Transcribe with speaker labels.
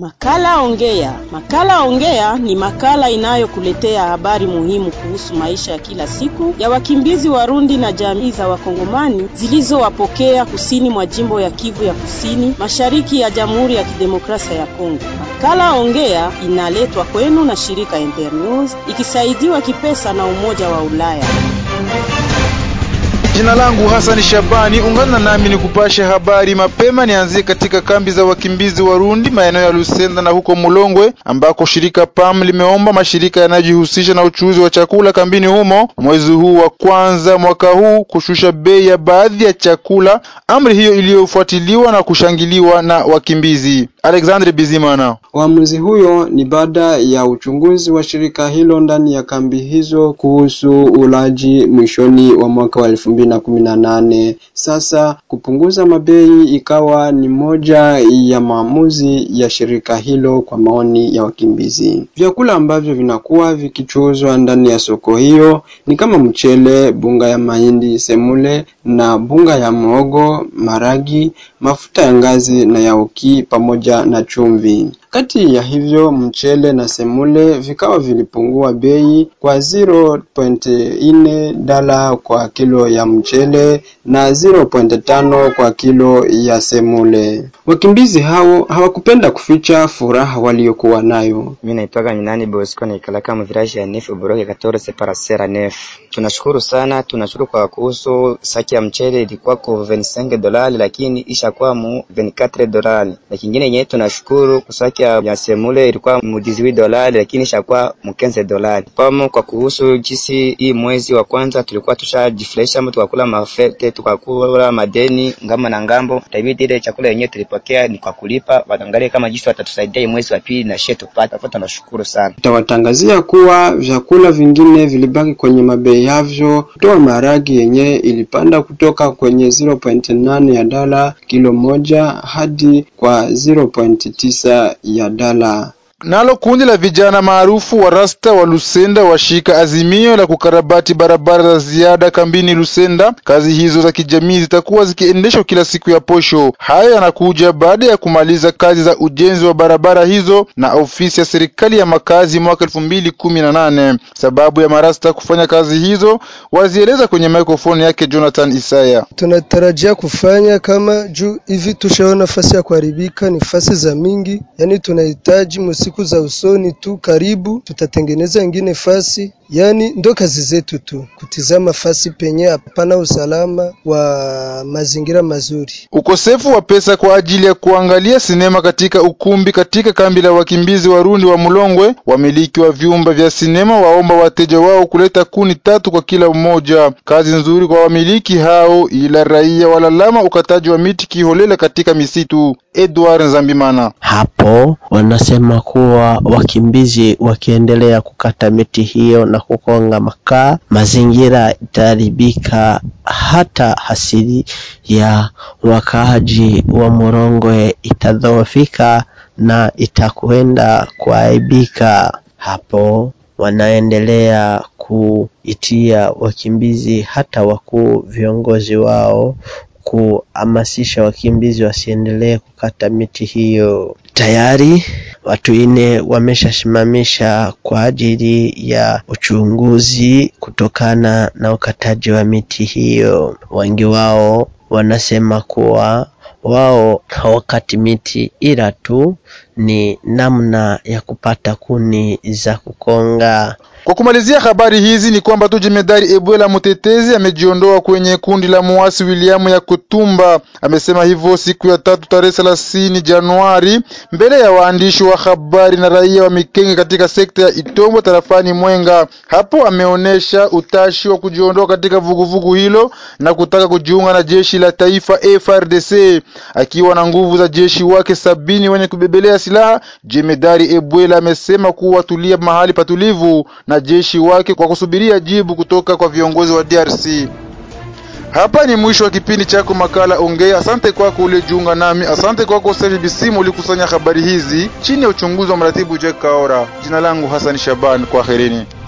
Speaker 1: Makala Ongea. Makala Ongea ni makala inayokuletea habari muhimu kuhusu maisha ya kila siku ya wakimbizi Warundi na jamii za Wakongomani zilizowapokea kusini mwa jimbo ya Kivu ya Kusini, mashariki ya Jamhuri ya Kidemokrasia ya Kongo. Makala Ongea inaletwa kwenu na shirika Internews ikisaidiwa kipesa na Umoja wa Ulaya.
Speaker 2: Jina langu Hasani Shabani, ungana nami ni kupasha habari mapema. Nianzie katika kambi za wakimbizi Warundi maeneo ya Lusenda na huko Mulongwe, ambako shirika PAM limeomba mashirika yanayojihusisha na uchuuzi wa chakula kambini humo mwezi huu wa kwanza mwaka huu kushusha bei ya baadhi ya chakula, amri hiyo iliyofuatiliwa na kushangiliwa na wakimbizi. Alexandre Bizimana.
Speaker 3: Uamuzi huyo ni baada ya uchunguzi wa shirika hilo ndani ya kambi hizo kuhusu ulaji mwishoni wa mwaka wa elfu mbili na kumi na nane. Sasa kupunguza mabei ikawa ni moja ya maamuzi ya shirika hilo kwa maoni ya wakimbizi. Vyakula ambavyo vinakuwa vikichuzwa ndani ya soko hiyo ni kama mchele, bunga ya mahindi, semule na bunga ya mhogo, maragi, mafuta ya ngazi na ya uki pamoja na chumvi. Kati ya hivyo mchele na semule vikawa vilipungua bei kwa 0.4 dala kwa kilo ya mchele na 0.5 kwa kilo ya semule. Wakimbizi hao hawakupenda kuficha furaha waliokuwa nayo.
Speaker 4: Mimi naitwaga Minani Bosco na ikalaka mviraji ya Nef Buroke 14 parasera Nef. Tunashukuru sana, tunashukuru kwa kuhusu saki ya mchele ilikuwa kwa 25 dolari lakini ishakuwa mu 24 dolari. Na kingine yenyewe tunashukuru kusaki ya semule ilikuwa mu 18 dolari lakini ishakuwa mu 15 dolari. Pamo kwa kuhusu jinsi hii mwezi wa kwanza tulikuwa tushajifurahisha ama tukakula mafete tukakula madeni ngamba na ngambo. Tabidi ile chakula yenyewe tulipokea ni kwa kulipa, waangalie kama jinsi watatusaidia mwezi wa pili na shetu tupate. Hapo tunashukuru sana.
Speaker 3: Tutawatangazia kuwa vyakula vingine vilibaki kwenye mabei yavyo. Kutoa maharagi yenyewe ilipanda kutoka kwenye 0.8 ya dala kilo moja hadi kwa 0.9 ya dala.
Speaker 2: Nalo kundi la vijana maarufu wa Rasta wa Lusenda washika azimio la kukarabati barabara za ziada kambini Lusenda. Kazi hizo za kijamii zitakuwa zikiendeshwa kila siku ya posho. Hayo yanakuja baada ya kumaliza kazi za ujenzi wa barabara hizo na ofisi ya serikali ya makazi mwaka elfu mbili kumi na nane. Sababu ya marasta kufanya kazi hizo wazieleza kwenye mikrofoni yake Jonathan Isaya.
Speaker 5: Tunatarajia kufanya kama juu hivi, tushaona nafasi ya kuharibika, ni fasi za mingi, yani tunahitaji siku za usoni tu karibu tutatengeneza ingine fasi, yani ndo kazi zetu tu kutizama fasi penye hapana usalama wa mazingira mazuri.
Speaker 2: Ukosefu wa pesa kwa ajili ya kuangalia sinema katika ukumbi katika kambi la wakimbizi Warundi wa Mulongwe. Wamiliki wa vyumba vya sinema waomba wateja wao kuleta kuni tatu kwa kila mmoja. Kazi nzuri kwa wamiliki hao, ila raia walalama ukataji wa miti kiholela katika misitu. Edward Nzambimana
Speaker 6: hapo wanasema kuwa wakimbizi wakiendelea kukata miti hiyo na kukonga makaa, mazingira itaharibika, hata hasili ya wakaaji wa Murongwe itadhoofika na itakwenda kuaibika. Hapo wanaendelea kuitia wakimbizi hata wakuu viongozi wao kuhamasisha wakimbizi wasiendelee kukata miti hiyo. Tayari watu ine wameshasimamisha kwa ajili ya uchunguzi kutokana na ukataji wa miti hiyo. Wengi wao wanasema kuwa wao hawakati miti ila tu ni namna ya kupata kuni za kukonga.
Speaker 2: Kwa kumalizia habari hizi ni kwamba tu jemedari Ebwela Mutetezi amejiondoa kwenye kundi la muasi William ya Kutumba. Amesema hivyo siku ya tatu tarehe thelathini Januari mbele ya waandishi wa habari na raia wa Mikenge katika sekta ya Itombo tarafani Mwenga. Hapo ameonyesha utashi wa kujiondoa katika vuguvugu vugu hilo na kutaka kujiunga na jeshi la taifa FRDC akiwa na nguvu za jeshi wake sabini wenye kubebelea silaha. Jemedari Ebwela amesema kuwa tulia mahali patulivu na jeshi wake kwa kusubiria jibu kutoka kwa viongozi wa DRC. Hapa ni mwisho wa kipindi chako makala Ongea. Asante kwako uliyejiunga nami, asante kwako Serge Bisimu ulikusanya habari hizi chini ya uchunguzi wa mratibu Jack Kaora. Jina langu Hassan Shaban, kwaherini.